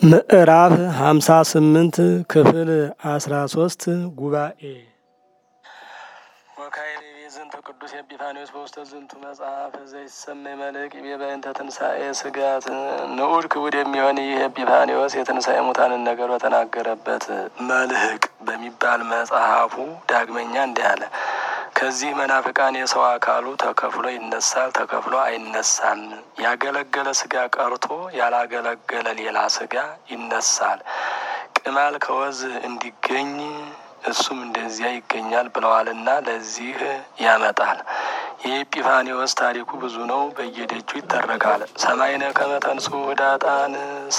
ምዕራፍ ሃምሳ ስምንት ክፍል አስራ ሶስት ጉባኤ ወካይቤ ዝንቱ ቅዱስ ኤጲፋኒዎስ በውስተ ዝንቱ መጽሐፍ ዘይሰመይ መልሕቅ ይቤ በእንተ ትንሣኤ ስጋት ንዑድ ክቡድ የሚሆን ይህ ኤጲፋኒዎስ የትንሣኤ ሙታንን ነገር በተናገረበት መልሕቅ በሚባል መጽሐፉ ዳግመኛ እንዲህ አለ። ከዚህ መናፍቃን የሰው አካሉ ተከፍሎ ይነሳል፣ ተከፍሎ አይነሳም። ያገለገለ ስጋ ቀርቶ ያላገለገለ ሌላ ስጋ ይነሳል። ቅማል ከወዝ እንዲገኝ እሱም እንደዚያ ይገኛል ብለዋልና ለዚህ ያመጣል። የኤጲፋኒዎስ ታሪኩ ብዙ ነው፣ በየደጁ ይተረካል። ሰማይነ ከመተንሱ ህዳጣን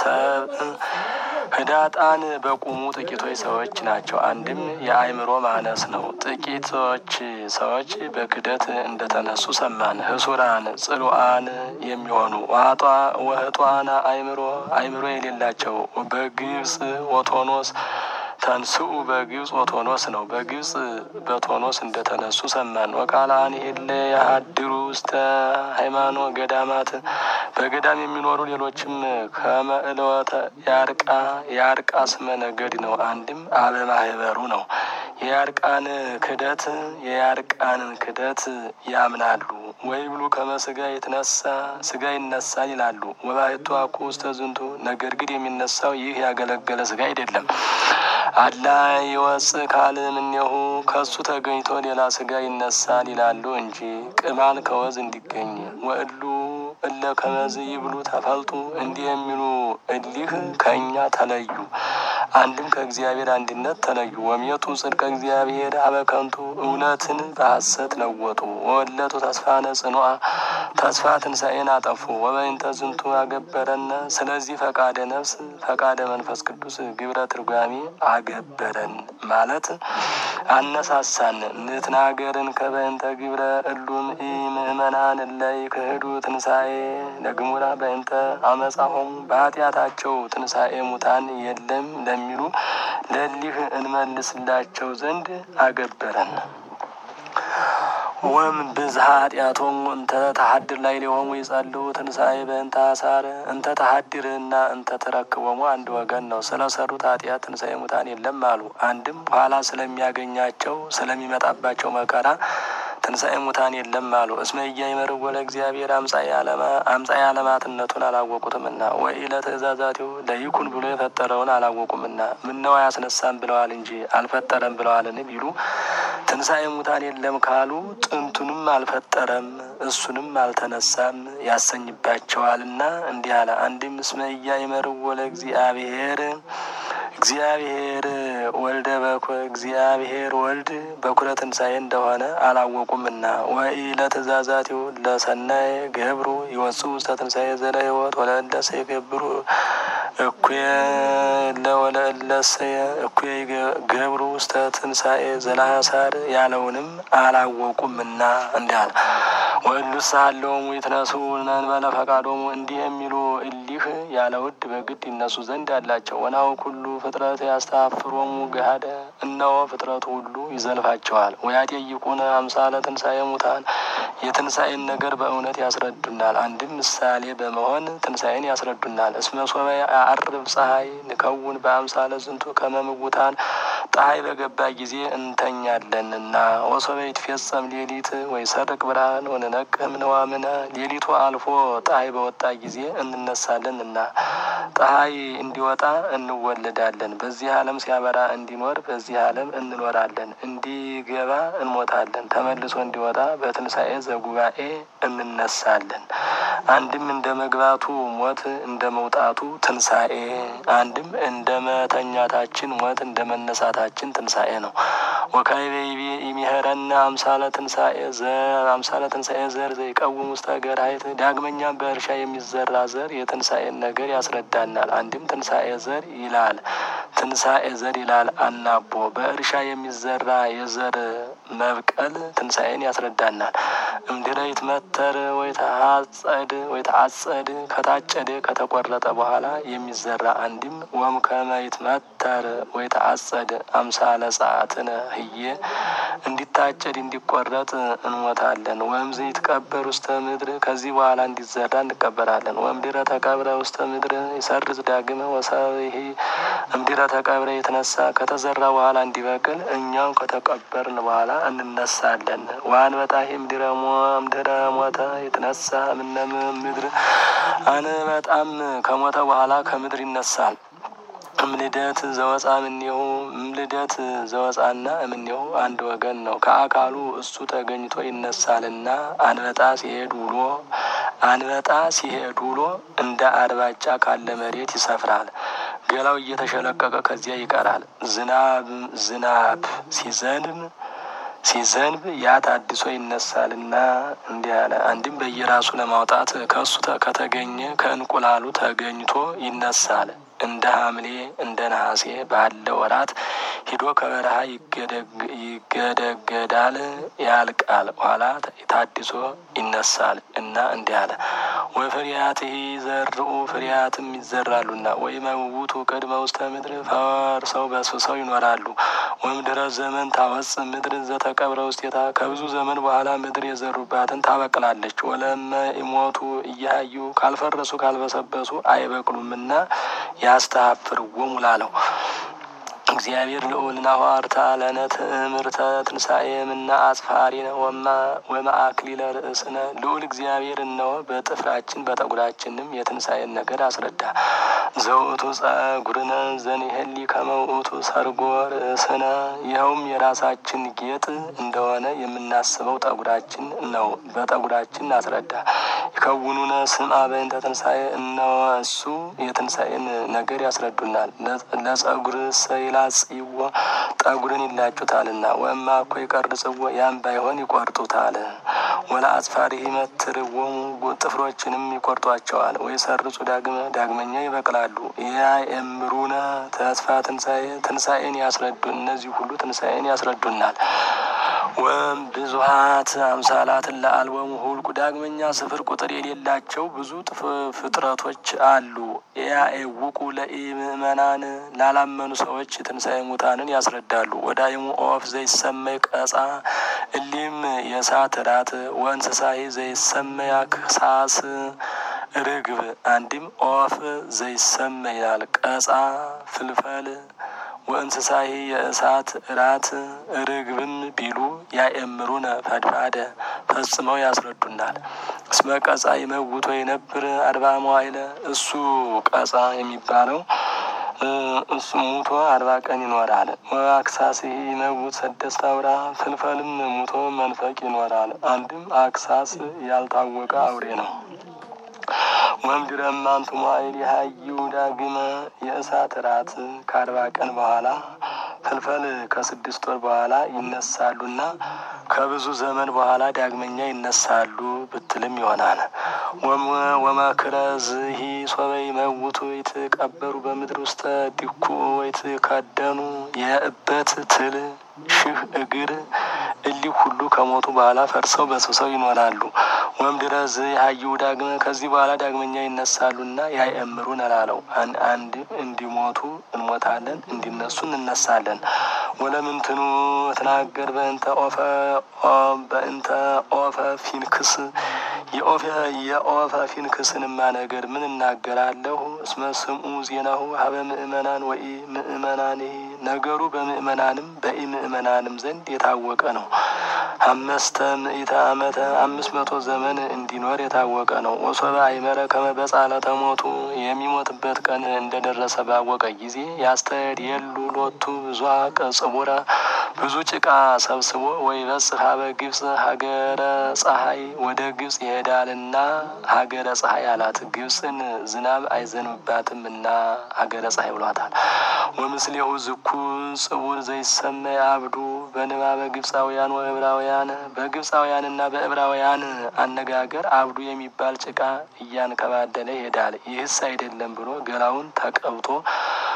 ህዳጣን በቁሙ ጥቂቶች ሰዎች ናቸው። አንድም የአእምሮ ማነስ ነው። ጥቂቶች ሰዎች በክደት እንደተነሱ ሰማን። ህሱራን ጽሉአን የሚሆኑ ወህጧና አእምሮ አእምሮ የሌላቸው በግብጽ ወቶኖስ ተንስኡ በግብጽ ወቶኖስ ነው። በግብጽ በቶኖስ እንደተነሱ ሰማን። ወቃላን ሄለ ያሀድሩ ውስተ ሃይማኖት ገዳማት በገዳም የሚኖሩ ሌሎችም ከመእለወተ ያርቃ የአርቃ ስመ ነገድ ነው። አንድም አበማህበሩ ነው። የያርቃን ክደት የያርቃንን ክደት ያምናሉ። ወይ ብሉ ከመስጋ የተነሳ ስጋ ይነሳል ይላሉ። ወባሕቱ አኮ ውስተ ዝንቱ ነገር ግን የሚነሳው ይህ ያገለገለ ስጋ አይደለም። አላ ይወፅእ ካልእ እምኔሁ ከሱ ተገኝቶ ሌላ ስጋ ይነሳል ይላሉ እንጂ ቅማል ከወዝ እንዲገኝ ወእሉ እለ ከመዝ ይብሉ ተፈልጡ እንዲህ የሚሉ እሊህ ከእኛ ተለዩ። አንድም ከእግዚአብሔር አንድነት ተለዩ። ወሜቱ ጽድቀ እግዚአብሔር አበከንቱ እውነትን በሐሰት ለወጡ። ወወለቱ ተስፋነ ጽኑዓ ተስፋ ትንሣኤን አጠፉ። ወበይንተ ዝንቱ አገበረነ ስለዚህ ፈቃደ ነፍስ ፈቃደ መንፈስ ቅዱስ ግብረ ትርጓሜ አገበረን ማለት አነሳሳን። ንትናገርን ከበይንተ ግብረ እሉም ኢምእመናን ላይ ክህዱ ትንሣኤ ለግሙራ በይንተ አመፃሆሙ በኃጢአታቸው ትንሣኤ ሙታን የለም ለሚሉ ለሊህ እንመልስላቸው ዘንድ አገበረን። ወም ብዝሃ ኃጢአቶም እንተ ተሀድር ላይ ሊሆሙ ይጸልው ትንሣኤ በእንተ አሳር እንተ ተሀድር እና እንተ ተረክቦሙ አንድ ወገን ነው። ስለ ሰሩት ኃጢአት ትንሣኤ ሙታን የለም አሉ። አንድም ኋላ ስለሚያገኛቸው ስለሚመጣባቸው መከራ ትንሣኤ ሙታን የለም አሉ። እስመ ኢያእመርዎ ለእግዚአብሔር አምጻኤ ዓለማትነቱን አላወቁትምና ወኢለ ትእዛዛቲሁ ለይኩን ብሎ የፈጠረውን አላወቁምና ምነው አያስነሳም ብለዋል እንጂ አልፈጠረም ብለዋልን ቢሉ ትንሣኤ ሙታን የለም ካሉ ጥንቱንም አልፈጠረም እሱንም አልተነሳም ያሰኝባቸዋልና እንዲህ አለ። አንድም እስመ ኢያእመርዎ ለእግዚአብሔር እግዚአብሔር ወልደ በኩር እግዚአብሔር ወልድ በኩረ ትንሣኤ እንደሆነ አላወቁምና ወኢለ ትእዛዛቲሁ ለሰናይ ገብሩ ይወጽኡ ውስተ ትንሣኤ ዘለ ሕይወት ወለእለ ሰይገብሩ እኩየ ለወለእለሰ እኩየ ገብሩ ውስተ ትንሣኤ ዘላሳር ያለውንም አላወቁምና እንዲህ አለ። ወእሉሰ ሀለወሙ ይትነሱ እንበለ ፈቃዶሙ እንዲህ የሚሉ እሊህ ያለ ውድ በግድ ይነሱ ዘንድ አላቸው። ወናሁ ኩሉ ፍጥረት ያስተፋፍሮሙ ገሃደ እነሆ ፍጥረቱ ሁሉ ይዘልፋቸዋል። ወያጤይቁነ አምሳለ ትንሣኤ ሙታን የትንሣኤን ነገር በእውነት ያስረዱናል። አንድም ምሳሌ በመሆን ትንሣኤን ያስረዱናል። እስመ ሶበ አርብ ፀሐይ ንከውን በአምሳለ ዝንቱ ከመምውታን ፀሐይ በገባ ጊዜ እንተኛለንና ወሶበ ይትፌጸም ሌሊት ወይ ሰርቅ ብርሃን ወንነቅህ ንዋምነ ሌሊቱ አልፎ ፀሐይ በወጣ ጊዜ እንነሳለንና ፀሐይ እንዲወጣ እንወለዳለን። በዚህ ዓለም ሲያበራ እንዲኖር በዚህ ዓለም እንኖራለን። እንዲገባ እንሞታለን። ተመልሶ እንዲወጣ በትንሣኤ ዘጉባኤ እንነሳለን። አንድም እንደ መግባቱ ሞት እንደ መውጣቱ ትንሣኤ፣ አንድም እንደ መተኛታችን ሞት እንደ መነሳታችን ትንሣኤ ነው። ወካዕበ ይቤ ይሚሄረነ አምሳለ ትንሣኤ ዘር አምሳለ ትንሣኤ ዘር ዘይቀውም ውስተ ገርኃይት ዳግመኛም በእርሻ የሚዘራ ዘር የትንሣኤን ነገር ያስረዳናል። አንድም ትንሣኤ ዘር ይላል። ትንሣኤ ዘር ይላል አናቦ በእርሻ የሚዘራ የዘር መብቀል ትንሣኤን ያስረዳናል። እምድረ ይትመተር ወይተአጸድ ወይተአጸድ ከታጨደ ከተቆረጠ በኋላ የሚዘራ አንድም ወም ከመ ይትመተር ወይተአጸድ አምሳለ ጸአትነ ህዬ እንዲታጨድ እንዲቆረጥ እንሞታለን። ወምዝ ይትቀበር ውስተ ምድር ከዚህ በኋላ እንዲዘራ እንቀበራለን። ወምድረ ተቀብረ ውስተ ምድር ይሰርጽ ዳግመ ወሰብሒ እምድረ ተቀብረ የተነሳ ከተዘራ በኋላ እንዲበቅል እኛም ከተቀበርን በኋላ እንነሳለን። ወአንበጣሂ እምድረ እምድረ ሞተ የተነሳ እምነ ምድር አንበጣም ከሞተ በኋላ ከምድር ይነሳል። እምልደት ዘወፃ እምኔሁ እምልደት ዘወፃና እምኔሁ አንድ ወገን ነው። ከአካሉ እሱ ተገኝቶ ይነሳልና አንበጣ ሲሄድ ውሎ አንበጣ ሲሄድ ውሎ እንደ አርባጫ ካለ መሬት ይሰፍራል። ገላው እየተሸለቀቀ ከዚያ ይቀራል። ዝናብ ዝናብ ሲዘንብ ሲዘንብ ያ ታድሶ ይነሳልና እንዲህ አለ። አንድም በየራሱ ለማውጣት ከእሱ ከተገኘ ከእንቁላሉ ተገኝቶ ይነሳል። እንደ ሐምሌ እንደ ነሐሴ ባለ ወራት ሂዶ ከበረሃ ይገደገዳል፣ ያልቃል። ኋላ ታድሶ ይነሳል እና እንዲህ አለ። ወፍሬያትህ ዘርኡ ፍሬያትም ይዘራሉና ወይ መውቱ ቅድመ ውስተ ምድር ፈርሰው በስብሰው ይኖራሉ። ወምድረ ዘመን ታወፅ ምድር ዘተቀብረ ውስቴታ ከብዙ ዘመን በኋላ ምድር የዘሩባትን ታበቅላለች። ወለመ ይሞቱ እያዩ ካልፈረሱ ካልበሰበሱ አይበቅሉምና ያስተሀፍርዎሙ ላለው እግዚአብሔር ልዑልና ኋርታ ለነ ትእምርተ ትንሣኤ ምና አጽፋሪነ ወማአክሊለ ርእስነ ልዑል እግዚአብሔር እነሆ በጥፍራችን በጠጉራችንም የትንሣኤን ነገር አስረዳ። ዘውእቱ ጸጉርነ ዘኒህሊ ከመውእቱ ሰርጎ ርእስነ ይኸውም የራሳችን ጌጥ እንደሆነ የምናስበው ጠጉራችን ነው። በጠጉራችን አስረዳ። ይከውኑነ ስምዐ በእንተ ትንሣኤ እነሆ እሱ የትንሣኤን ነገር ያስረዱናል። ለጸጉር ሰይላ ጽይዎ ጠጉርን ይላጩታልና ወእማ እኮ ይቀርጽዎ ያን ባይሆን ይቆርጡታል። ወላ አጽፋሪ ይመትርዎሙ ጥፍሮችንም ይቆርጧቸዋል። ወይ ሰርጹ ዳግመ ዳግመኛ ይበቅላሉ። ያእምሩነ ተስፋ ትንሣኤ ትንሣኤን ያስረዱ እነዚህ ሁሉ ትንሣኤን ያስረዱናል። ወም ብዙሀት አምሳላትን ለአልበሙ ሁልቁ ዳግመኛ ስፍር ቁጥር የሌላቸው ብዙ ፍጥረቶች አሉ። ያኤውቁ ለኢምእመናን ላላመኑ ሰዎች ትንሣኤ ሙታንን ያስረዳሉ። ወዳይሙ ኦፍ ዘይሰመይ ቀጻ እሊም የእሳት ራት ወእንስሳሂ ዘይሰመይ አክሳስ ርግብ አንድም ኦፍ ዘይሰመይ ይላል። ቀጻ ፍልፈል ወእንስሳሂ የእሳት እራት ርግብም ቢሉ ያእምሩነ ፈድፋደ ፈጽመው ያስረዱናል። እስመ ቀጻ ይመውቶ የነብር አርባ መዋይለ እሱ ቀጻ የሚባለው እሱ ሙቶ አርባ ቀን ይኖራል። አክሳስህ ይመውት ሰደስት አውራ ፍልፈልም ሙቶ መንፈቅ ይኖራል። አንድም አክሳስ ያልታወቀ አውሬ ነው። ወምድረ እማንቱ መዋዕል የሀይው ዳግመ የእሳት እራት ከአርባ ቀን በኋላ ፍልፈል ከስድስት ወር በኋላ ይነሳሉና ከብዙ ዘመን በኋላ ዳግመኛ ይነሳሉ ብትልም ይሆናል። ወመክረዝሂ ሶበ ይመውቱ ይትቀበሩ በምድር ውስተ ዲኩ ወይትከደኑ የእበት ትል ሺህ እግር እሊህ ሁሉ ከሞቱ በኋላ ፈርሰው በስብሰው ይኖራሉ። ወምድረ ዝሀይው ዳግመ ከዚህ በኋላ ዳግመኛ ይነሳሉና ያእምሩን እላለው አንድ እንዲሞቱ እንሞታለን፣ እንዲነሱ እንነሳለን። ወለምንትኑ ትናገር በእንተ ኦፈ በእንተ ኦፈ ፊንክስ የኦፈ ፊንክስንማ ነገር ምን እናገራለሁ? እስመ ስምዑ ዜናሁ ሀበ ምእመናን ወኢ ምእመናን ነገሩ በምእመናንም በኢ ምእመናንም ዘንድ የታወቀ ነው። አመስተ ምእተ ዓመተ አምስት መቶ ዘመን እንዲኖር የታወቀ ነው። ወሶበ አይመረ ከመ በጻለተ ሞቱ የሚሞትበት ቀን እንደደረሰ ባወቀ ጊዜ ያስተድ የሉ ሎቱ ብዙ ቅጽቡረ ብዙ ጭቃ ሰብስቦ ወይ በጽሕ ሀበ ግብፅ ሀገረ ፀሐይ ወደ ግብፅ ይሄዳልና ሀገረ ፀሐይ አላት። ግብፅን ዝናብ አይዘንብባትም እና ሀገረ ፀሐይ ብሏታል። ወምስሌሁ ዝኩ ጽቡር ዘይሰመይ አብዱ በንባበ ግብፃውያን ወዕብራውያን በግብፃውያንና በዕብራውያን አነጋገር አብዱ የሚባል ጭቃ እያንከባደለ ይሄዳል። ይህስ አይደለም ብሎ ገላውን ተቀብቶ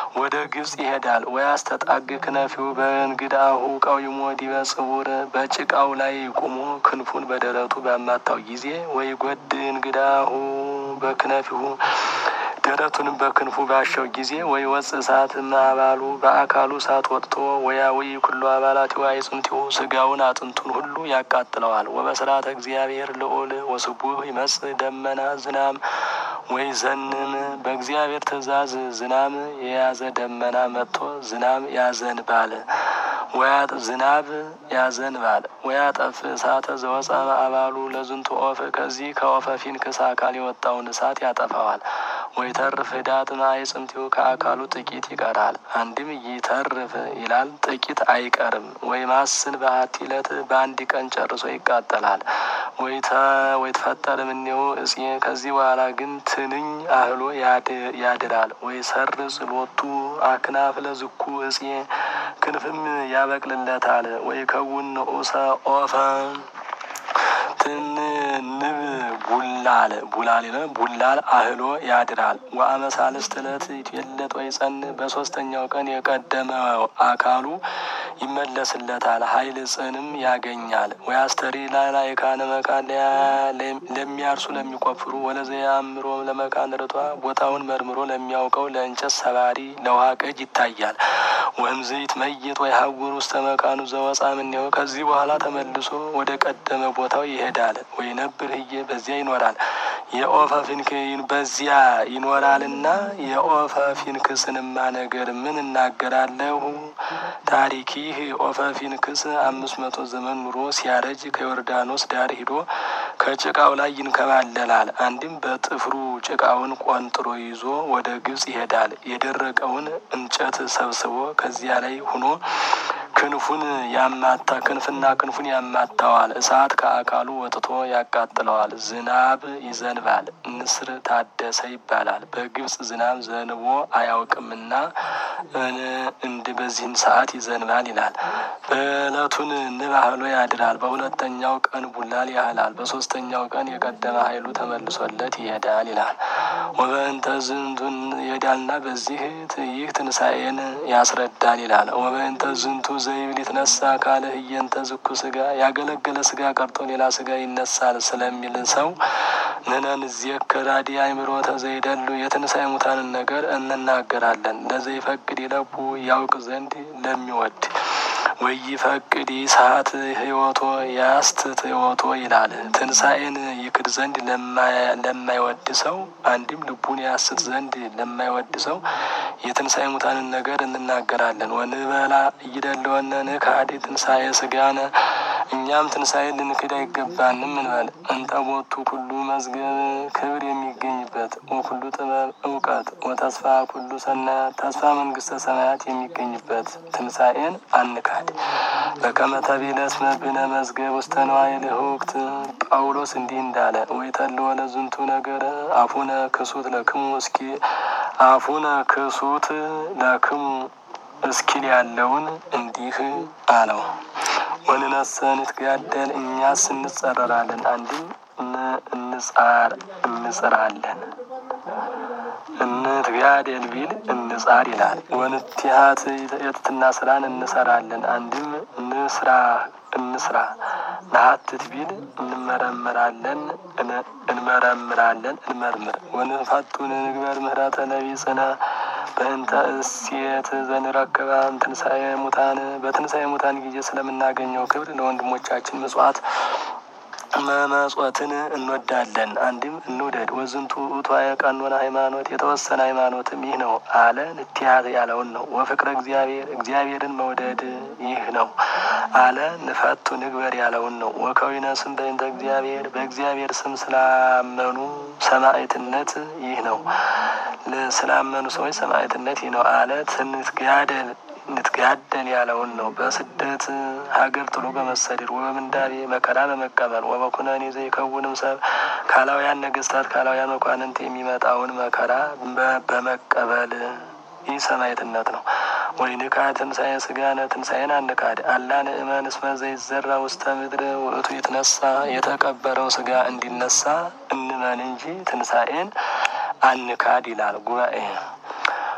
ወደ ግብጽ ይሄዳል። ወያስተጣግ ክነፊው በእንግዳሁ ቀዊሞ ዲበ ጽቡር በጭቃው ላይ ቁሞ ክንፉን በደረቱ ባማታው ጊዜ ወይ ጎድ እንግዳሁ በክነፊሁ ደረቱንም በክንፉ ባሸው ጊዜ ወይ ወፅ እሳት ማባሉ በአካሉ እሳት ወጥቶ ወያዊ ኩሉ አባላቲው አይጽምቲው ስጋውን አጥንቱን ሁሉ ያቃጥለዋል። ወበስርዓተ እግዚአብሔር ልዑል ወስቡህ ይመጽእ ደመና ዝናም ወይ ዘንም በእግዚአብሔር ትእዛዝ ዝናም የያዘ ደመና መጥቶ ዝናም ያዘንባል ወያጥ ዝናብ ያዘንባል ወያጠፍ እሳተ ዘወፃ ማዕባሉ ለዝንቱ ኦፍ ከዚህ ከኦፈ ፊንክስ አካል የወጣውን እሳት ያጠፋዋል። ወይ ተርፍ ህዳጥ ማይጽምቲው ከአካሉ ጥቂት ይቀራል። አንድም ይተርፍ ይላል ጥቂት አይቀርም። ወይ ማስን በአቲ ዕለት በአንድ ቀን ጨርሶ ይቃጠላል። ወይ ተፈጠር ምኔው እጽ ከዚህ በኋላ ግን ትንኝ አህሎ ያድራል። ወይ ሰር ጽሎቱ አክናፍ ለዝኩ እጽ ክንፍም ያበቅልለታል። ወይ ከውን ንዑሰ ኦፈ ትንንብ ቡላል ቡላል ቡላል አህሎ ያድራል። ወአመሳልስት ዕለት ይትዌለጥ ወይ ጸን በሶስተኛው ቀን የቀደመው አካሉ ይመለስለታል። ኃይል ጽንም ያገኛል። ወይ አስተሪ ላላ የካነ መካን ለሚያርሱ ለሚቆፍሩ ወለዘያ አምሮ ለመካን ርቷ ቦታውን መርምሮ ለሚያውቀው ለእንጨት ሰባሪ ለውሃ ቀጅ ይታያል። ወምዝ ይትመይጥ ወይ ሀጉር ውስተ መካኑ ዘወፃ ምኔው ከዚህ በኋላ ተመልሶ ወደ ቀደመ ቦታው ይሄዳል። ወይ ነብር ህዬ በዚያ ይኖራል። የኦፈ ፊንክ በዚያ ይኖራልና የኦፈ ፊንክስንማ ነገር ምን እናገራለሁ? ታሪክ ይህ ኦፈ ፊንክስ አምስት መቶ ዘመን ኑሮ ሲያረጅ ከዮርዳኖስ ዳር ሂዶ ከጭቃው ላይ ይንከባለላል። አንድም በጥፍሩ ጭቃውን ቆንጥሮ ይዞ ወደ ግብጽ ይሄዳል። የደረቀውን እንጨት ሰብስቦ ከዚያ ላይ ሁኖ ክንፉን ያማታ ክንፍና ክንፉን ያማታዋል። እሳት ከአካሉ ወጥቶ ያቃጥለዋል። ዝናብ ይዘንባል። ንስር ታደሰ ይባላል። በግብጽ ዝናብ ዘንቦ አያውቅምና እንድ በዚህን ሰዓት ይዘንባል ይላል። በዕለቱን ንብ አህሎ ያድራል። በሁለተኛው ቀን ቡላል ያህላል። በሶስተኛው ቀን የቀደመ ኃይሉ ተመልሶለት ይሄዳል ይላል። ወበእንተ ዝንቱን ይሄዳልና በዚህ ይህ ትንሣኤን ያስረዳል ይላል። ወበእንተ ዝንቱ ዘይብል ይትነሳ ካለ ህየንተ ዝኩ ስጋ ያገለገለ ስጋ ቀርቶ ሌላ ስጋ ይነሳል ስለሚል ሰው ንነን ዜከር አዲ አእምሮተ ዘይደሉ የትንሣኤ ሙታንን ነገር እንናገራለን። ለዘይፈቅድ ይለቡ ያውቅ ዘንድ ለሚወድ ወይ ፈቅድ ሰዓት ህይወቶ ያስትት ህይወቶ ይላል። ትንሣኤን ይክድ ዘንድ ለማይወድ ሰው አንድም ልቡን ያስት ዘንድ ለማይወድ ሰው የትንሣኤ ሙታንን ነገር እንናገራለን። ወንበላ እይደለወነ ንካዲ ትንሣኤ ስጋነ እኛም ትንሣኤ ልንክድ አይገባንም እንበል። እንጠቦቱ ኩሉ መዝገብ ክብር የሚገኝበት ወኩሉ ጥበብ እውቀት ወተስፋ ኩሉ ሰናያት ተስፋ መንግስተ ሰማያት የሚገኝበት ትንሣኤን አንካድ። በከመ ተቤለ እስመ ብነ መዝገብ ውስተ ነዋየ ልሁክት ጳውሎስ እንዲህ እንዳለ ወይተልወ ለዝንቱ ነገር አፉነ ክሱት ለክሙ እስኪ አፉነ ክሱት ለክሙ እስኪል ያለውን እንዲህ አለው። ወንነሰ ንትጋደል እኛስ እንጸረራለን፣ አንድም እንጻር እንጽራለን እንትጋደል ቢል እንጻር ይላል። ወንቲሀት የትትና ስራን እንሰራለን፣ አንድም እንስራ እንስራ ነሀትት ቢል እንመረምራለን እንመረምራለን እንመርምር ወንፈቱን ንግበር ምህረተ ነቢጽነ በእንተ እሴት ዘንረክባ ትንሣኤ ሙታን በትንሣኤ ሙታን ጊዜ ስለምናገኘው ክብር ለወንድሞቻችን ምጽዋት መመጽወትን እንወዳለን። አንድም እንውደድ። ወዝንቱ ውእቱ ቀኖና ሃይማኖት የተወሰነ ሃይማኖትም ይህ ነው አለ ንትያት ያለውን ነው። ወፍቅረ እግዚአብሔር እግዚአብሔርን መውደድ ይህ ነው አለ ንፈቱ ንግበር ያለውን ነው። ወከዊነ ስም በእንተ እግዚአብሔር በእግዚአብሔር ስም ስላመኑ ሰማዕትነት ይህ ነው። ስላመኑ ሰዎች ሰማዕትነት ይህ ነው አለ ትንትጋደል ንትጋደል ያለውን ነው። በስደት ሀገር ጥሎ በመሰደድ ወበምንዳቤ መከራ በመቀበል ወበኩነኔ ዘይከውንም ሰብ ካላውያን ነገስታት ካላውያን መኳንንት የሚመጣውን መከራ በመቀበል ይህ ሰማዕትነት ነው። ወይ ንካ ትንሣኤ ስጋነ ትንሣኤን አንካድ አላ ንእመን እስመ ዘይዘራ ውስተ ምድር ውእቱ የተነሳ የተቀበረው ስጋ እንዲነሳ እንመን እንጂ ትንሣኤን አንካድ ይላል ጉባኤ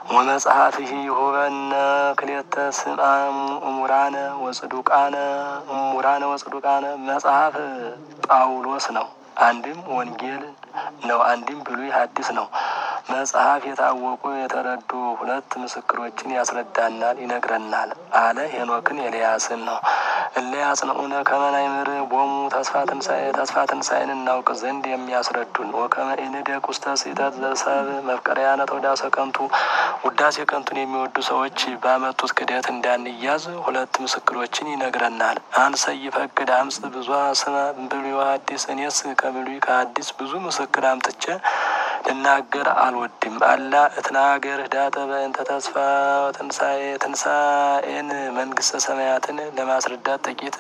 ወመጽሐፍህ ይሁበነ ክልኤተ ስምዐ እሙራነ ወጽዱቃነ እሙራነ ወጽዱቃነ መጽሐፍ ጳውሎስ ነው። አንድም ወንጌል ነው። አንድም ብሉይ ሐዲስ ነው። መጽሐፍ የታወቁ የተረዱ ሁለት ምስክሮችን ያስረዳናል፣ ይነግረናል አለ። ሄኖክን ኤልያስን ነው። እለ ያጽንዑነ ከመ ናይምር ቦሙ ተስፋ ትንሣኤ ተስፋ ትንሣኤን እናውቅ ዘንድ የሚያስረዱን ወከመ ኢንደቅ ውስተ ስሕተት ዘሰብ መፍቀሪያነ ተወዳሰ ከንቱ ውዳሴ ከንቱን የሚወዱ ሰዎች ባመጡት ክደት እንዳንያዝ ሁለት ምስክሮችን ይነግረናል። አንሰ ይፈቅድ አምጽ ብዙ ስመ ብሉይ ወሐዲስ እኔስ ከብሉይ ከሐዲስ ብዙ ምስክር አምጥቼ ልናገር አልወድም። አላ እትናገር ህዳጠ በእንተ ተስፋ ትንሣኤ ትንሣኤን መንግስተ ሰማያትን ለማስረዳት ጥቂት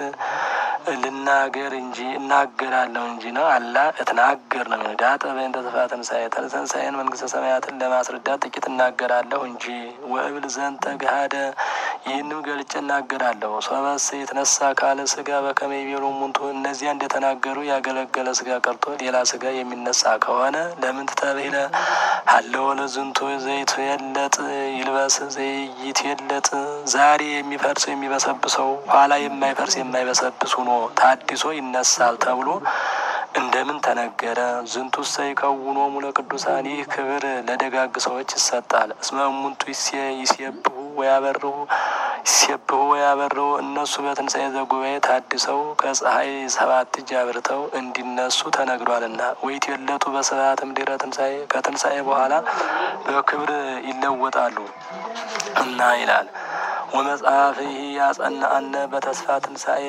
ልናገር እንጂ እናገራለሁ እንጂ ነው። አላ እትናገር ነው። ህዳጠ በእንተ ተስፋ ትንሣኤ ትንሣኤን መንግስተ ሰማያትን ለማስረዳት ጥቂት እናገራለሁ እንጂ ወእብል ዘንተ ገሃደ ይህንም ገልጬ እናገራለሁ። ሶበስ የተነሳ ካለ ስጋ በከመ ይቤሉ እሙንቱ እነዚያ እንደተናገሩ ያገለገለ ስጋ ቀርቶ ሌላ ስጋ የሚነሳ ከሆነ ለምን ትተብሂለ ሀለወ ለዝንቱ ዘይት የለጥ ይልበስ ዘይት የለጥ ዛሬ የሚፈርስ የሚበሰብሰው ኋላ የማይፈርስ የማይበሰብስ ሆኖ ታድሶ ይነሳል ተብሎ እንደምን ተነገረ? ዝንቱ ሰይ ከውኖ ሙለ ቅዱሳን ይህ ክብር ለደጋግ ሰዎች ይሰጣል። እስመ እሙንቱ ይሴብሁ ወያበርሁ ይሴብሁ ወያበርሁ እነሱ በትንሣኤ ዘጉባኤ ታድሰው ከፀሐይ ሰባት እጅ አብርተው እንዲነሱ ተነግሯልና። ወይት የለጡ በስብሐት እምድኅረ ትንሣኤ ከትንሣኤ በኋላ በክብር ይለወጣሉ እና ይላል። ወመጽሐፍ ይህ ያጸናአነ በተስፋ ትንሣኤ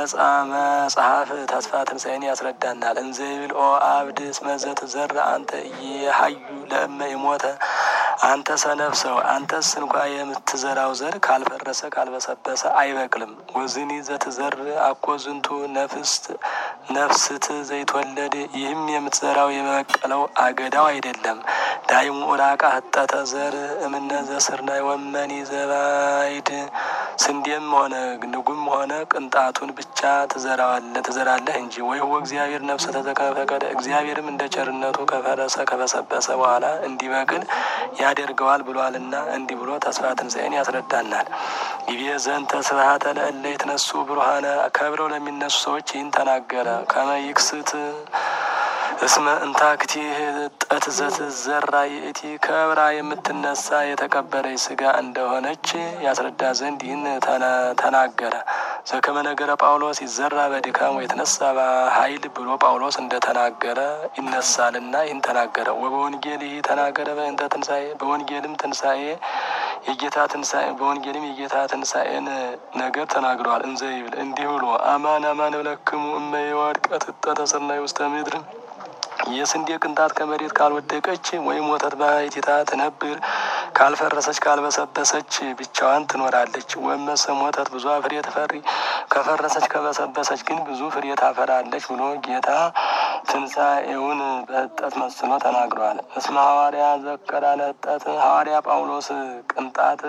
መጽሐፍ ተስፋ ትንሣኤን ያስረዳናል። እንዘ ይብል ኦ አብድ እስመ ዘትዘራ አንተ የሀዩ ለእመ የሞተ አንተ ሰነፍ ሰው አንተስ እንኳ የምትዘራው ዘር ካልፈረሰ ካልበሰበሰ አይበቅልም። ወዝኒ ዘትዘር አኮ ዝንቱ ነፍስት ነፍስት ዘይትወለድ ይህም የምትዘራው የበቀለው አገዳው አይደለም። ዳይሙ ራቃ ህጠተ ዘር እምነ ዘስርናይ ወመኒ ዘባይድ ስንዴም ሆነ ንጉም ሆነ ቅንጣቱን ብቻ ትዘራዋለህ ትዘራለህ እንጂ ወይ ሁ እግዚአብሔር ነፍሰ ተዘከፈቀደ እግዚአብሔርም እንደ ቸርነቱ ከፈረሰ ከበሰበሰ በኋላ እንዲበቅል ያደርገዋል ብሏልና እንዲህ ብሎ ተስፋ ትንሣኤን ያስረዳናል። ይቤ ዘንተ ስብሐተ ለእለ የተነሱ ብሩሃነ ከብረው ለሚነሱ ሰዎች ይህን ተናገረ። ከመ ይክስት እስመ እንታክቲ ጠት ዘትዘራ ይእቲ ከብራ የምትነሳ የተቀበረች ስጋ እንደሆነች ያስረዳ ዘንድ ይህን ተናገረ። ዘከመ ነገረ ጳውሎስ ይዘራ በድካም የተነሳ በኃይል ብሎ ጳውሎስ እንደተናገረ ይነሳልና ይህን ተናገረ። ወበወንጌል ይህ ተናገረ በእንተ ትንሣኤ በወንጌልም ትንሣኤ የጌታ ትንሣኤ በወንጌልም የጌታ ትንሣኤን ነገር ተናግረዋል። እንዘ ይብል እንዲህ ብሎ አማን አማን እብለክሙ እመ የወድቀት እጠተ ሰናይ ውስተ ምድር የስንዴ ቅንጣት ከመሬት ካልወደቀች ወይም ወተት ባሕቲታ ትነብር ካልፈረሰች ካልበሰበሰች ብቻዋን ትኖራለች። ወመሰ ሞተት ብዙ ፍሬ ትፈሪ ከፈረሰች ከበሰበሰች ግን ብዙ ፍሬ ታፈራለች ብሎ ጌታ ትንሣኤውን በህጠት መስሎ ተናግረዋል። እስመ ሐዋርያ ዘከራ ለህጠት ሐዋርያ ጳውሎስ ቅንጣት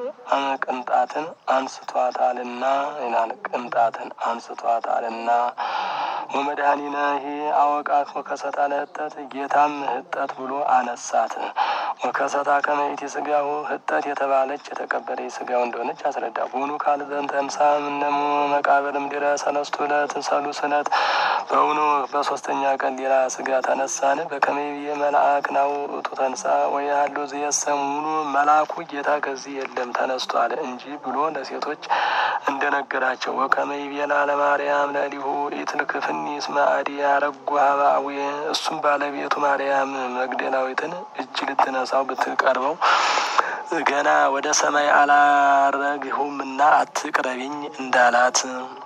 ቅንጣትን አንስቷታልና ይላል። ቅንጣትን አንስቷታልና ወመድኃኒነ ይሄ አወቃት ወከሰታ ለህጠት ጌታም ህጠት ብሎ አነሳት። ወከሰታ ከመይት ስጋው ህጠት የተባለች የተቀበለች ስጋው እንደሆነች አስረዳ። ቦኑ ካል ዘንተ እምሳ ምነሙ መቃብር እምድረ ሰለስቱ ዕለት ሰሉስ ዕለት በእውኑ በሶስተኛ ቀን ሌላ ስጋ ተነሳን። በከመይብዬ መልአክ ናው እቱ ተንሳ ወይ ያሉ ዝየሰሙኑ መልአኩ ጌታ ከዚህ የለም ተነስቷል እንጂ ብሎ ለሴቶች እንደነገራቸው ወከመይቤላ ለማርያም ለሊሁ ኢትልክፍኒ እስመ አዲ ያረጉ ሀባዊ እሱም ባለቤቱ ማርያም መግደላዊትን እጅ ልትነሳው ብትቀርበው ገና ወደ ሰማይ አላረግሁምና አትቅረቢኝ እንዳላት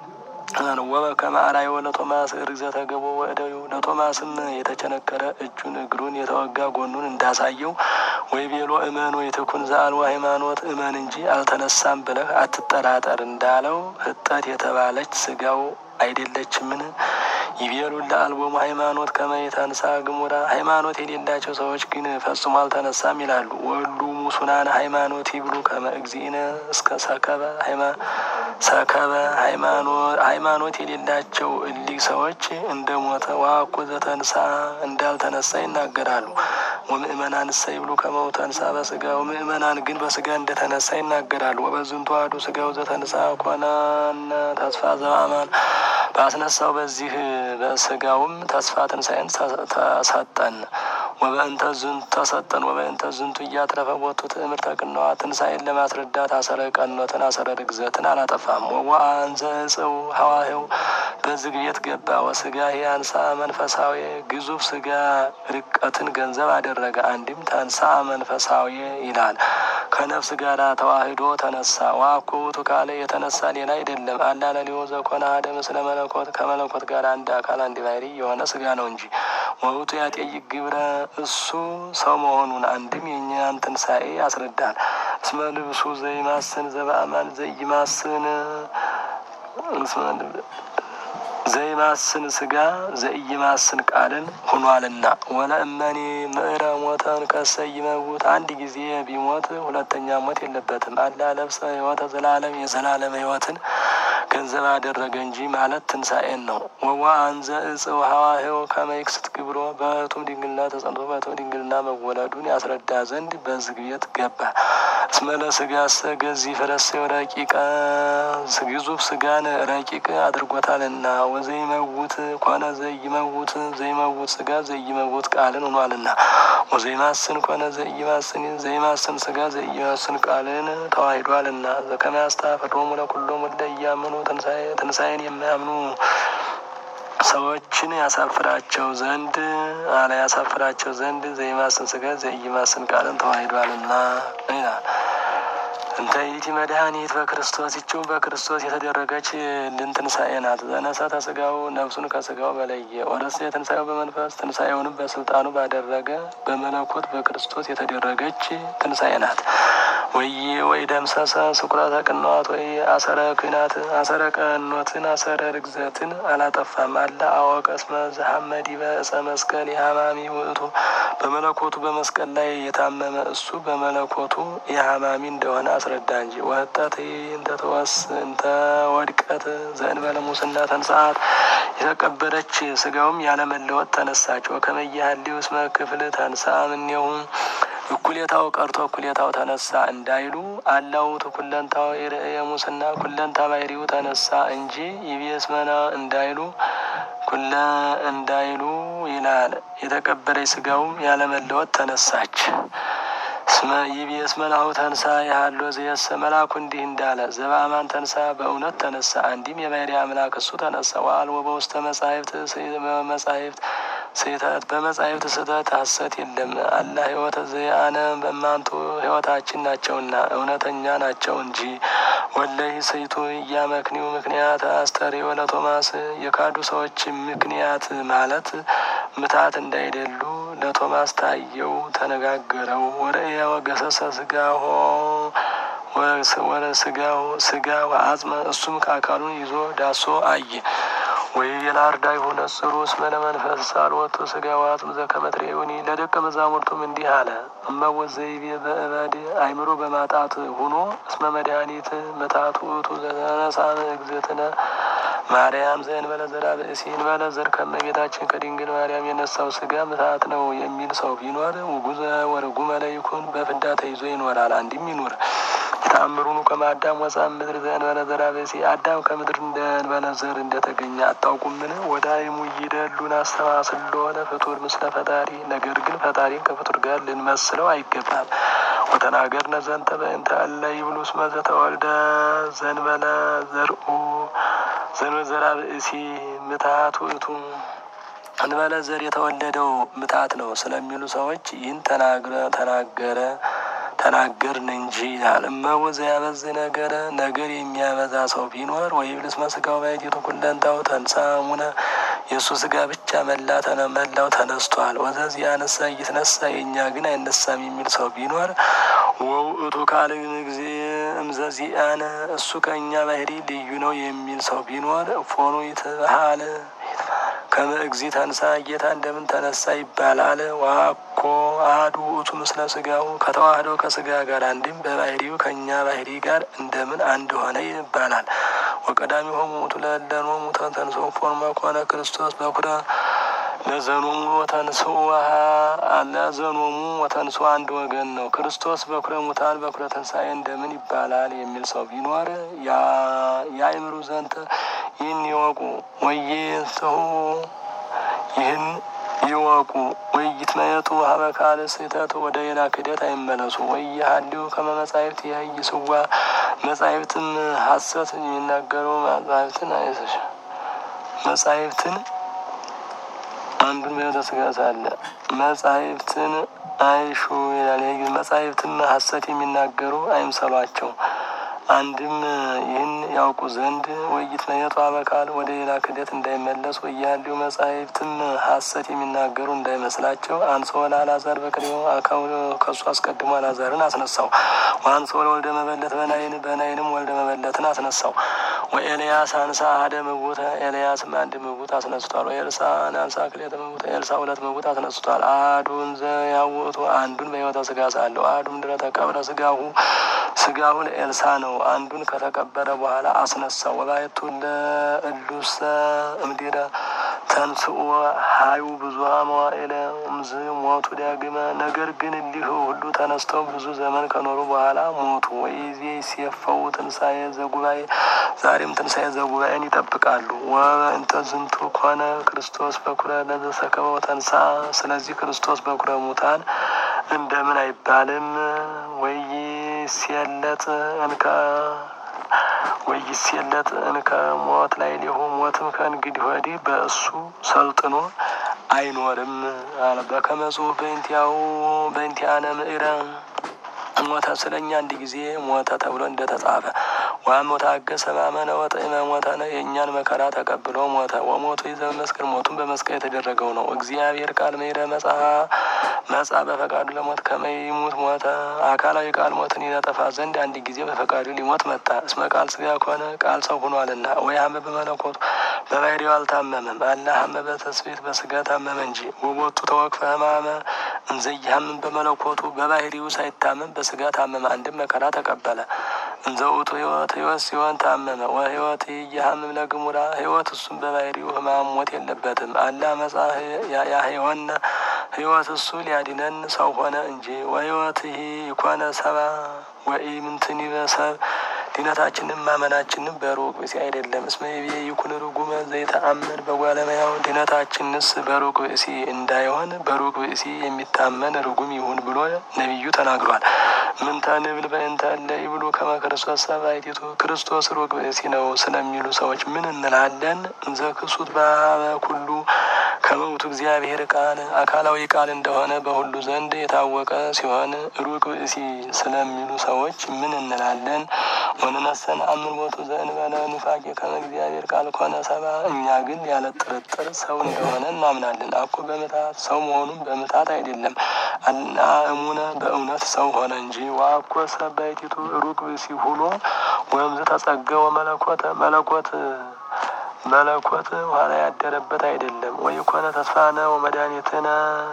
ወበከመ አርአዮ ለቶማስ ርግዘተ ገቦ ወእደዩ ለቶማስም የተቸነከረ እጁን እግሩን የተወጋ ጎኑን እንዳሳየው ወይ ቤሎ እመን ወይ ትኩን ዘአልቦ ሃይማኖት እመን እንጂ አልተነሳም ብለህ አትጠራጠር እንዳለው ህጠት የተባለች ስጋው አይደለችምን? ይቤሉ ለአልቦሙ ሃይማኖት ከመ የተንሳ ግሙራ ሃይማኖት የሌላቸው ሰዎች ግን ፈጽሞ አልተነሳም ይላሉ። ወሉ ሙሱናን ሃይማኖት ይብሉ ከመ እግዚእነ እስከ ሰከበ ሰከበ ሃይማኖት የሌላቸው እሊህ ሰዎች እንደ ሞተ ዋኩ ዘተንሳ እንዳልተነሳ ይናገራሉ። ወምእመናን እሰ ይብሉ ከመው ተንሳ በስጋ ወምእመናን ግን በስጋ እንደተነሳ ይናገራሉ። ወበዝንቱ አሐዱ ስጋው ዘተንሳ ኮነነ ተስፋ ዘበአማን ባስነሳው በዚህ በስጋውም ተስፋ ትንሣኤን ተሰጠን። ወበእንተ ዝንቱ ተሰጠን ወበእንተ ዝንቱ እያትረፈ ቦቱ ትእምርተ ቅንዋ ትንሣኤን ለማስረዳት አሰረ ቀኖትን አሰረ ርግዘትን አላጠፋም። ወወአንዘ እጽው ሐዋህው በዝግ ቤት ገባ ወስጋ አንሳ መንፈሳዊ ግዙፍ ስጋ ርቀትን ገንዘብ አደረገ። አንድም ተንሳ መንፈሳዊ ይላል። ከነፍስ ጋር ተዋህዶ ተነሳ። ዋኮ ውእቱ ካለ የተነሳ ሌላ አይደለም። አላለሊዮ ዘኮነ አሐደ ምስለ መለኮት ከመለኮት ጋር አንድ አካል አንድ ባህሪ የሆነ ስጋ ነው እንጂ ወውቱ ያጠይቅ ግብረ እሱ ሰው መሆኑን አንድም የእኛን ትንሣኤ ያስረዳል። እስመ ልብሱ ዘይማስን ዘበአማን ዘይማስን ዘይማስን ስጋ ዘይማስን ቃልን ሁኗልና ወለእመኒ ምዕረ ሞተን ከሰ ይመውት አንድ ጊዜ ቢሞት ሁለተኛ ሞት የለበትም። አላ ለብሰ ሕይወተ ዘላለም የዘላለም ሕይወትን ገንዘብ አደረገ እንጂ ማለት ትንሣኤን ነው። ወዋ አንዘ እጽው ሐዋህው ከመይክስት ግብሮ በህቱም ድንግልና ተጸንቶ በህቱም ድንግልና መወለዱን ያስረዳ ዘንድ በዝግ ቤት ገባ። እስመለ ስጋሰ ገዚህ ፍረሴው ረቂቀ ግዙፍ ስጋን ረቂቅ አድርጎታልና ወዘይመውት ኮነ ዘይመውት ዘይመውት ስጋ ዘይመውት ቃልን ሆኗልና ወዘይማስን ኮነ ዘይማስን ዘይማስን ስጋ ዘይማስን ቃልን ተዋሂዷልና ዘከመ ያስታፈሮሙ ለኩሎሙ እለ ኢያምኑ ትንሣኤን የማያምኑ ሰዎችን ያሳፍራቸው ዘንድ አለ ያሳፍራቸው ዘንድ ዘይማስን ስጋ ዘይማስን ቃልን ተዋሂዷልና ይላል። እንተ ይእቲ መድኃኒት በክርስቶስ ይችው በክርስቶስ የተደረገች ልንትንሣኤ ናት። ዘነሰተ ስጋው ነፍሱን ከስጋው በለየ ወረሰ የትንሣኤው በመንፈስ ትንሣኤውንም በስልጣኑ ባደረገ በመለኮት በክርስቶስ የተደረገች ትንሣኤ ናት። ወይ ወይ ደምሰሰ ስኩራተ ቅንዋት ወይ አሰረ ኩናት አሰረ ቀኖትን አሰረ ርግዘትን አላጠፋም። አላ አወቀ እስመ ዘሐመዲ በእፀ መስቀል የሐማሚ ውእቱ በመለኮቱ በመስቀል ላይ የታመመ እሱ በመለኮቱ የሐማሚ እንደሆነ አስረዳ እንጂ ወህጠት እንተተወስ እንተ ወድቀት ዘእንበለ ሙስና ተንሰአት የተቀበረች ስጋውም ያለመለወጥ ተነሳች። ወከመያህሊው እስመ ክፍል ተንሳ እምኔሁ እኩሌታው ቀርቶ እኩሌታው ተነሳ እንዳይሉ አላውቱ ኩለንታው የርእየ ሙስና ኩለንታ ባሕሪው ተነሳ እንጂ ይቤስመና እንዳይሉ ኩለ እንዳይሉ ይላል። የተቀበረች ስጋውም ያለመለወጥ ተነሳች። ይቤስ መላሁ ተንሳ ያህሎ ዘየሰ መላኩ እንዲህ እንዳለ ዘበአማን ተንሳ በእውነት ተነሳ። አንዲም የባሕርይ አምላክ እሱ ተነሳ። ወአልቦ በውስተ መጻሕፍት መጻሕፍት ስህተት በመጻሕፍት ስህተት ሐሰት የለም። አላ ሕይወተ ዘያነ በማንቱ ሕይወታችን ናቸውና እውነተኛ ናቸው እንጂ ወለይ ሰይቱ እያመክኒው ምክንያት አስተርእዮ ለቶማስ የካዱ ሰዎች ምክንያት ማለት ምታት እንዳይደሉ ለቶማስ ታየው፣ ተነጋገረው። ወርእየ ወገሰሰ ስጋሆ ወረ ስጋው ስጋ ወአጽመ እሱም ከአካሉን ይዞ ዳሶ አየ። ወይ የላርዳ የሆነ ጽሩ እስመ ለመንፈስ ሳልወቱ ስጋ ወአጽም ዘከመ ትሬኡኒ ለደቀ መዛሙርቱም እንዲህ አለ። እመወት ዘይቤ በእበድ አይምሮ በማጣት ሁኖ እስመ መድኃኒት ምታቱ እቱ ዘተነሳ እግዝእትነ ማርያም ዘእንበለ ዘራ ብእሲ እንበለ ዘር ከእመቤታችን ከድንግል ማርያም የነሳው ስጋ ምታት ነው የሚል ሰው ቢኖር ውጉዘ ወርጉመ ለይኩን በፍዳ ተይዞ ይኖራል። አንድም ይኑር። ተአምሩኑ ከማዳም ወፃ ምድር ዘእንበለ ዘራ ብእሲ አዳም ከምድር እንደእንበለ ዘር እንደተገኘ አታውቁምን? ወዳይሙ ይደሉን አስተማስሎ ለፍጡር ምስለ ፈጣሪ። ነገር ግን ፈጣሪን ከፍጡር ጋር ልንመስለው አይገባም። ወተናገርነ ዘንተ በእንተ እለ ይብሉ እስመ ዘተወልደ ዘእንበለ ዘርኡ ዘእንበለ ዘራ ብእሲ ምትሃት ውእቱ እንበለ ዘር የተወለደው ምታት ነው ስለሚሉ ሰዎች ይህን ተናግረ ተናገረ ተናገርን እንጂ ይላል። እመወ ዘያበዝ ነገረ ነገር የሚያበዛ ሰው ቢኖር ወይብልስ መስጋው ባይቲቱ ኩለንታው ተንሳሙነ የእሱ ስጋ ብቻ መላ መላው ተነስቷል። ወዘዚ ያነሳ እይትነሳ የእኛ ግን አይነሳም የሚል ሰው ቢኖር ወውእቱ ካል ጊዜ እምዘዚአነ እሱ ከእኛ ባህሪ ልዩ ነው የሚል ሰው ቢኖር ፎኑ ይትበሃል ከመ እግዚ ተንሳ ጌታ እንደምን ተነሳ ይባላል። ዋኮ አሐዱ ውእቱ ምስለ ስጋው ከተዋህደው ከስጋ ጋር አንድም በባህሪው ከእኛ ባህሪ ጋር እንደምን አንድ ሆነ ይባላል። ወቀዳሚሆሙ ውእቱ ለእለኖሙ ተንሥኡ ፎርመ ኮነ ክርስቶስ በኩረ ለዘኖሙ ወተንሥኡ ለዘኖሙ ወተንሥኡ አንድ ወገን ነው። ክርስቶስ በኩረ ሙታን በኩረ ትንሣኤ እንደምን ይባላል የሚል ሰው ቢኖር የአእምሩ ዘንተ ይህን ይወቁ ወይንስሑ ይህን ይወቁ ወይትመየጡ ሀበ ካልእ ስሕተት ወደ ሌላ ክደት አይመለሱ። ወይሃልዩ ከመ መጻሕፍት ይህይስዋ መጻሕፍትም ሐሰት የሚናገሩ መጻሕፍትን አይሰሽ መጻሕፍትን አንዱን በሕይወተ ሥጋ ሳለ መጻሕፍትን አይሹ ይላል። ይህ መጻሕፍትን ሐሰት የሚናገሩ አይምሰሏቸው። አንድም ይህን ያውቁ ዘንድ ወይትመየጡ ሀበ ካልእ ወደ ሌላ ክደት እንዳይመለሱ ወያልዩ መጻሕፍትም ሐሰት የሚናገሩ እንዳይመስላቸው። አንሥኦ ለአልዓዛር በቅድሜው አካው ከሱ አስቀድሞ አልዓዛርን አስነሳው። ወአንሥኦ ለወልደ መበለት በናይን በናይንም ወልደ መበለትን አስነሳው። ወኤልያስ አንሳ አሐደ ምውተ ኤልያስም አንድ ምውት አስነስቷል። ወኤልሳዕ አንሳ ክልኤተ ምውተ ኤልሳዕ ሁለት ምውት አስነስቷል። አሐዱን ዘያውእቱ አንዱን በሕይወተ ሥጋ ሳለው አሐዱም ድኅረ ተቀብረ ሥጋሁ ሥጋሁ ለኤልሳዕ ነው። አንዱን ከተቀበረ በኋላ አስነሳው። ወባሕቱ ለእሉሰ እምድኅረ ተንሥኡ ሀዩ ብዙኃ መዋዕለ እምዝ ሞቱ ዳግመ። ነገር ግን እሊህ ሁሉ ተነስተው ብዙ ዘመን ከኖሩ በኋላ ሞቱ። ወይዜ ሲየፈው ትንሣኤ ዘጉባኤ ዛሬም ትንሣኤ ዘጉባኤን ይጠብቃሉ። ወእንተ ዝንቱ ኮነ ክርስቶስ በኩረ ለዘሰከበው ተንሳ። ስለዚህ ክርስቶስ በኩረ ሙታን እንደምን አይባልም? ወይ ሲየለጥ እንከ ወይሴለጥ እንከ ሞት ላይ ሊሁ ሞትም ከእንግዲህ ወዲህ በእሱ ሰልጥኖ አይኖርም አለ። በከመ ጽሑፍ በእንቲአሁ በእንቲአነ ምዕረ ሞተ ስለኛ አንድ ጊዜ ሞተ ተብሎ እንደተጻፈ ዋሞት አገሰ ማመነ ወጥዕመ ሞተ ነው። የእኛን መከራ ተቀብሎ ሞተ። ወሞቱ ይዘ መስቀል ሞቱን በመስቀል የተደረገው ነው። እግዚአብሔር ቃል ምሕረ መጽአ መጽአ በፈቃዱ ለሞት ከመይሙት ሞተ። አካላዊ ቃል ሞትን ይነጠፋ ዘንድ አንድ ጊዜ በፈቃዱ ሊሞት መጣ። እስመ ቃል ስጋ ከሆነ ቃል ሰው ሆኗልና። ወይ ሀመ በመለኮቱ በባህሪው አልታመመም። አላ ሀመ በተስቤት በስጋ ታመመ እንጂ። ወቦቱ ተወክፈ ህማመ እንዘይሀምን በመለኮቱ በባህሪው ሳይታመም በስጋ ታመመ። አንድም መከራ ተቀበለ። እንዘ ውእቱ ህይወት ህይወት ሲሆን ታመመ። ወህይወት እየሀምም ለግሙራ ህይወት እሱም በባህሪው ህማም ሞት የለበትም። አላ መጻ ያህወነ ህይወት እሱ ሊያድነን ሰው ሆነ እንጂ። ወህይወት ይህ ይኮነ ሰባ ወኢ ምንትን በሰብ ድነታችንም ማመናችንም በሩቅ ብእሲ አይደለም። እስመ ይቤ ይኩን ርጉመ ዘይተአመን በጓለመያው ድነታችንስ በሩቅ ብእሲ እንዳይሆን በሩቅ ብእሲ የሚታመን ርጉም ይሁን ብሎ ነቢዩ ተናግሯል። ምንተ ንብል በእንተ እለ ይብሉ ከመ ክርስቶስ ሰብአይቲቱ ክርስቶስ ሩቅ ብእሲ ነው ስለሚሉ ሰዎች ምን እንላለን? እንዘ ክሱት በሀበ ኩሉ ከመውቱ እግዚአብሔር ቃል አካላዊ ቃል እንደሆነ በሁሉ ዘንድ የታወቀ ሲሆን ሩቅ ብእሲ ስለሚሉ ሰዎች ምን እንላለን? ወንነሰን አምን ቦቱ ዘእንበለ ኑፋቄ ከመ እግዚአብሔር ቃል ኮነ ሰባ እኛ ግን ያለ ጥርጥር ሰው እንደሆነ እናምናለን። አኮ በምታት ሰው መሆኑን በምታት አይደለም እና እሙነ በእውነት ሰው ሆነ እንጂ። ዋኮ ሰባይቲቱ ሩቅ ብእሲ ሁሎ ወይም ተጸገወ መለኮተ መለኮት መለኮት ኋላ ያደረበት አይደለም። ወይ ኮነ ተስፋነ ወመድኃኒትነ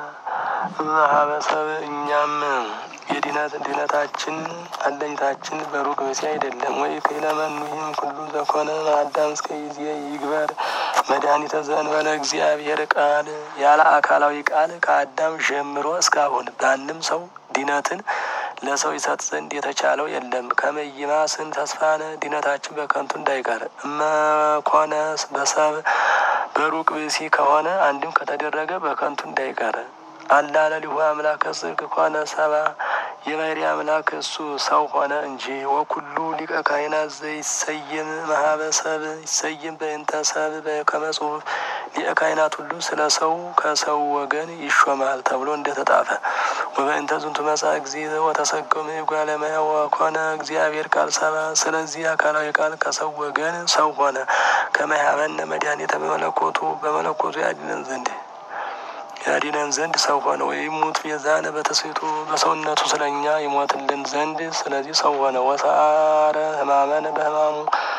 ማህበሰብ እኛም የድነት ድነታችን አለኝታችን በሩቅ ብእሲ አይደለም። ወይ ከለመኑ ይህም ሁሉ ዘኮነ አዳም እስከ ጊዜ ይግበር መድኃኒተ ዘእንበለ እግዚአብሔር ቃል ያለ አካላዊ ቃል ከአዳም ጀምሮ እስካሁን በአንድም ሰው ድነትን ለሰው ይሰጥ ዘንድ የተቻለው የለም። ከመይማስን ተስፋነ ድነታችን በከንቱ እንዳይቀር እመኮነ በሰብ በሩቅ ብእሲ ከሆነ አንድም ከተደረገ በከንቱ እንዳይቀር አላለሊሁ አምላከ ጽድቅ ኮነ ሰባ የባህሪ አምላክ እሱ ሰው ሆነ እንጂ። ወኩሉ ሊቀ ካህናት ዘይሰየም ማህበሰብ ይሰየም በእንተ ሰብ በከመ ጽሑፍ ሊቀ ካህናት ሁሉ ስለ ሰው ከሰው ወገን ይሾማል ተብሎ እንደተጻፈ ወበእንተ ዝንቱ መጽአ ጊዜ ወተሰገመ ጓለማያ ወኮነ እግዚአብሔር ቃል ሰባ። ስለዚህ አካላዊ ቃል ከሰው ወገን ሰው ሆነ ከመያመነ መድኃኒተ በመለኮቱ በመለኮቱ ያድነን ዘንድ ያዲነን ዘንድ ሰው ሆነ። ወይም ሙት ቤዛነ በተስቤቱ በሰውነቱ ስለኛ ይሞትልን ዘንድ ስለዚህ ሰው ሆነ። ወሰአረ ህማመነ በህማሙ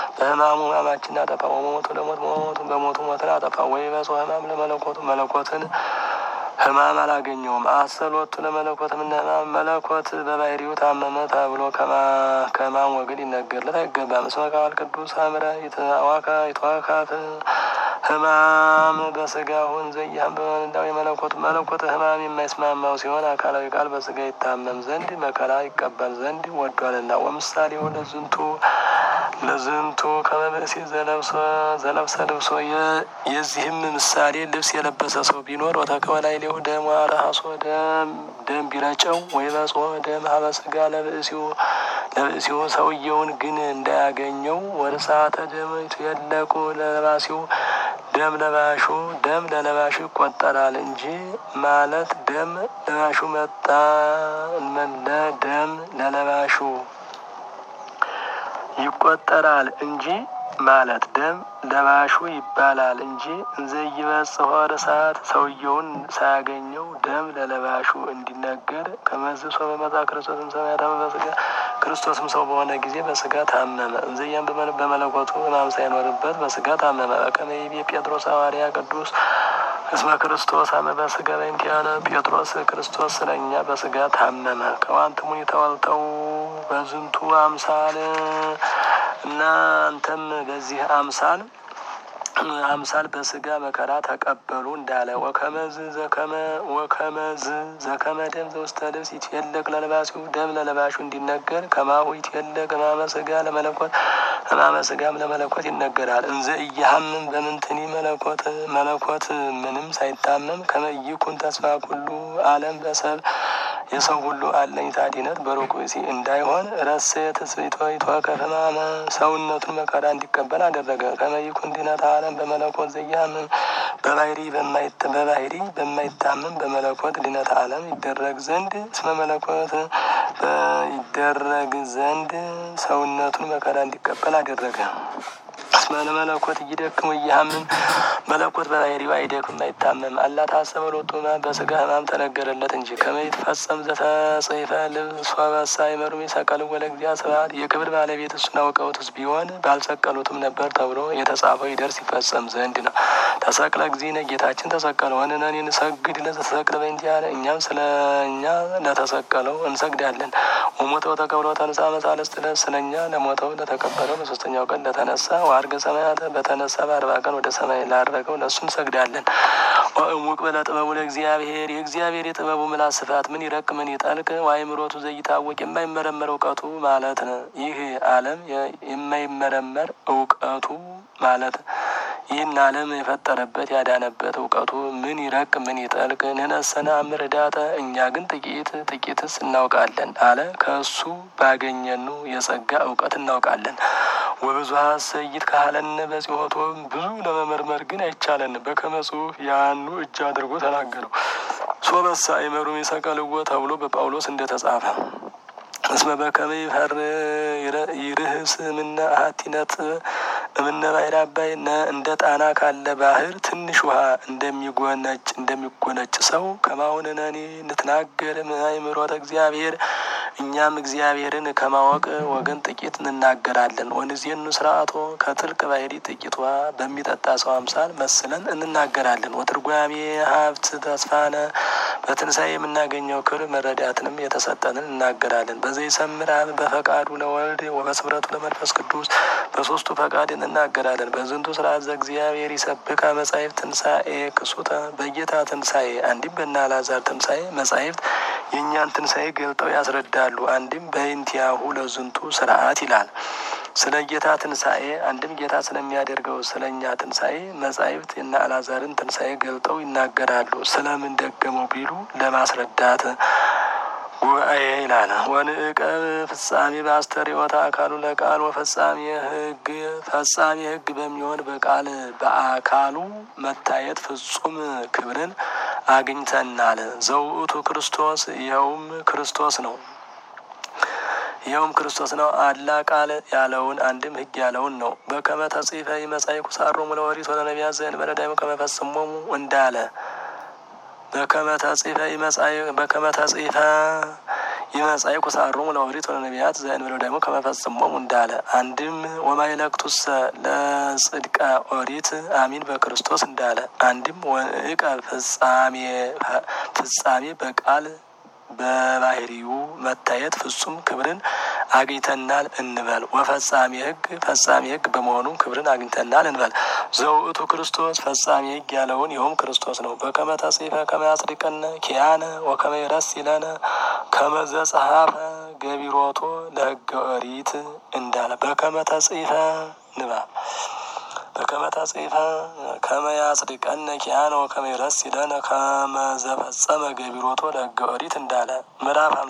በሕማሙ ሕማማችን አጠፋ። ወሞቱ ለሞት መሞቱ በሞቱ ሞትን አጠፋ። ወይ በጾ ሕማም ለመለኮቱ መለኮትን ሕማም አላገኘውም። አሰሎቱ ለመለኮት ምነ ሕማም መለኮት በባህሪው ታመመ ተብሎ ከሕማም ወገን ይነገርለት አይገባም። እስመ ቃል ቅዱስ አምረ ይትዋካፍ ሕማም በስጋሁን ዘያም በመንዳው የመለኮት መለኮት ሕማም የማይስማማው ሲሆን አካላዊ ቃል በስጋ ይታመም ዘንድ መከራ ይቀበል ዘንድ ወዷልና። ወምሳሌው ለዝንቱ ለዝንቱ ከመብእሲ ዘለብሰ ልብሶ የዚህም ምሳሌ ልብስ የለበሰ ሰው ቢኖር ወተከወ ላዕሌሁ ደም ወረሐሶ ደም ቢረጨው ወይ በጾ ደም ሀበ ስጋ ለብእሲው ለብእሲው ሰውየውን ግን እንዳያገኘው ወርሳተ ደም የለቁ ለለባሲው ደም ለባሹ ደም ለለባሹ ይቆጠራል እንጂ ማለት ደም ለባሹ መጣ መለ ደም ለለባሹ ይቆጠራል እንጂ ማለት ደም ለባሹ ይባላል እንጂ እንዘ ይበጽሖ ርሳት ሰውየውን ሳያገኘው ደም ለለባሹ እንዲነገር ከመዝሶ በመጣ ክርስቶስም ሰማያት በስጋ ክርስቶስም ሰው በሆነ ጊዜ በስጋ ታመመ። እንዘያም በመለኮቱ ሕማም ሳይኖርበት በስጋ ታመመ። በከመ ይቤ ጴጥሮስ ሐዋርያ ቅዱስ እስመ ክርስቶስ አመ በስጋ በእንቲአነ ጴጥሮስ ክርስቶስ ስለኛ በስጋ ታመመ። ከዋንትሙኒ ተወልተው በዝንቱ አምሳል እና አንተም በዚህ አምሳል አምሳል በስጋ መከራ ተቀበሉ እንዳለ ወከመዝ ዘከመ ወከመዝ ዘከመ ደም ዘውስተ ልብስ ይትየለቅ ለለባሲው ደም ለለባሹ እንዲነገር ከማሁ ይትየለቅ ሕማመ ስጋ ለመለኮት ሕማመ ስጋም ለመለኮት ይነገራል። እንዘ እያሀምም በምንትኒ መለኮት መለኮት ምንም ሳይታመም ከመ ይኩን ተስፋ ኩሉ ዓለም በሰብ የሰው ሁሉ አለኝታ ድነት በሩቅ ብእሲ እንዳይሆን ረሴ ትስብእቶ ይትወከፍ ሕማመ ሰውነቱን መከራ እንዲቀበል አደረገ። ከመ ይኩን ድነት ዓለም በመለኮት ዘያምን በባህሪ በባህሪ በማይታመም በመለኮት ድነት ዓለም ይደረግ ዘንድ እስመ መለኮት ይደረግ ዘንድ ሰውነቱን መከራ እንዲቀበል አደረገ። እስመ ለመለኮት እይደክም እያምን መለኮት በባህሪው አይደክም አይታመም። አላ ታሰበ ሎቱ ሕማም በስጋ ሕማም ተነገረለት እንጂ ከመ ይትፈጸም ዘተጽሕፈ ልብሶ በሳይመሩ ሰቀል ወለ እግዚአ ስብሐት የክብር ባለቤት እሱን አውቀውትስ ቢሆን ባልሰቀሉትም ነበር ተብሎ የተጻፈው ይደርስ ይፈጸም ዘንድ ነው። ተሰቅለ እግዚእነ ጌታችን ተሰቀለ። ወንነኒ ንሰግድ ለዘተሰቅለ በእንቲአነ እኛም ስለ እኛ ለተሰቀለው እንሰግዳለን። ወሞተ ወተቀብረ ተንሥአ መሳልስት ዕለት ስለ እኛ ለሞተው ለተቀበለው በሶስተኛው ቀን ለተነሳ ወዐርገ ሰማያት በተነሳ በአርባ ቀን ወደ ሰማይ ላረገው ለእሱ እንሰግዳለን። ወእሙቅ በለ ጥበቡ ለእግዚአብሔር የእግዚአብሔር የጥበቡ ምላስ ስፋት ምን ይረቅ ምን ይጠልቅ ወአእምሮቱ ዘይታወቅ የማይመረመር እውቀቱ ማለት ነው። ይህ ዓለም የማይመረመር እውቀቱ ማለት ይህን ዓለም የፈጠረበት ያዳነበት እውቀቱ ምን ይረቅ ምን ይጠልቅ። ንሕነሰ ነአምር ኅዳጠ እኛ ግን ጥቂት ጥቂትስ እናውቃለን አለ። ከእሱ ባገኘኑ የጸጋ እውቀት እናውቃለን። ወብዙኃ ሰይት ካህለነ በጽሖቶ ብዙ ለመመርመር ግን አይቻለን። በከመ ጽሑፍ ያኑ እጅ አድርጎ ተናገረው። ሶበሳ አይመሩም የሰቀልዎ ተብሎ በጳውሎስ እንደተጻፈ እስመ በከመ ይፈር ይርህስ እምነ አሐቲነት እምነ ባሕረ አባይ እንደ ጣና ካለ ባህር ትንሽ ውሃ እንደሚጎነጭ እንደሚጎነጭ ሰው ከማሁን ነኒ ንትናገር አእምሮተ እግዚአብሔር እኛም እግዚአብሔርን ከማወቅ ወገን ጥቂት እንናገራለን። ወንዜኑ ስርዓቶ ከጥልቅ ባሕሪ ጥቂት ውሃ በሚጠጣ ሰው አምሳል መስለን እንናገራለን። ወትርጓሜ ሀብት ተስፋነ በትንሣኤ የምናገኘው ክብር መረዳትንም የተሰጠንን እናገራለን። በዘይሰምር አብ በፈቃዱ ለወልድ ወበስምረቱ ለመንፈስ ቅዱስ በሶስቱ ፈቃድ እንናገራለን። በዝንቱ ስርዓት ዘእግዚአብሔር ይሰብካ መጻሕፍት ትንሣኤ ክሱተ በጌታ ትንሣኤ አንዲም በእነ አልዓዛር ትንሣኤ መጻሕፍት የእኛን ትንሣኤ ገልጠው ያስረዳሉ። አንድም በእንቲአሁ ለዝንቱ ስርዓት ይላል። ስለ ጌታ ትንሣኤ አንድም ጌታ ስለሚያደርገው ስለ እኛ ትንሣኤ መጻሕፍት የእነ አልዓዛርን ትንሣኤ ገልጠው ይናገራሉ። ስለምን ደገመው ቢሉ ለማስረዳት ጉባኤ ይላል። ወንዕቀብ ፍጻሜ በአስተርእዮተ አካሉ ለቃል ወፈጻሜ ሕግ ፈጻሜ ሕግ በሚሆን በቃል በአካሉ መታየት ፍጹም ክብርን አግኝተናል። ዘውእቱ ክርስቶስ ይኸውም ክርስቶስ ነው ይኸውም ክርስቶስ ነው። አላ ቃል ያለውን አንድም ሕግ ያለውን ነው። በከመ ተጽሕፈ ይመጻእኩ ሳሮሙ ለኦሪት ወለነቢያት ዘእንበለ ዳይሙ ከመ ፈጽሞሙ እንዳለ በከመ ተጽሕፈ በከመ ተጽሕፈ ይመጻይ ኩሳሮሙ ለኦሪት ወለነቢያት ዘእንበለ ደግሞ ከመፈጽሞሙ እንዳለ አንድም ወማይለክቱሰ ለጽድቀ ኦሪት አሚን በክርስቶስ እንዳለ አንድም ወእቀ ፍጻሜ ፍጻሜ በቃል በባህሪው መታየት ፍጹም ክብርን አግኝተናል እንበል። ወፈጻሜ ሕግ ፈጻሜ ሕግ በመሆኑም ክብርን አግኝተናል እንበል። ዘውእቱ ክርስቶስ ፈጻሜ ሕግ ያለውን ይኸውም ክርስቶስ ነው። በከመ ተጽሕፈ ከመ ያጽድቀነ ኪያነ ወከመ ይረሲለነ ከመ ዘጸሐፈ ገቢሮቶ ለሕገ ኦሪት እንዳለ በከመ ተጽሕፈ ንባብ በከመ ተጽሕፈ ከመ ያጽድቀነ ኪያነ ወከመ ይረሲለነ ከመ ዘፈጸመ ገቢሮቶ ለሕገ ኦሪት እንዳለ ምዕራፍ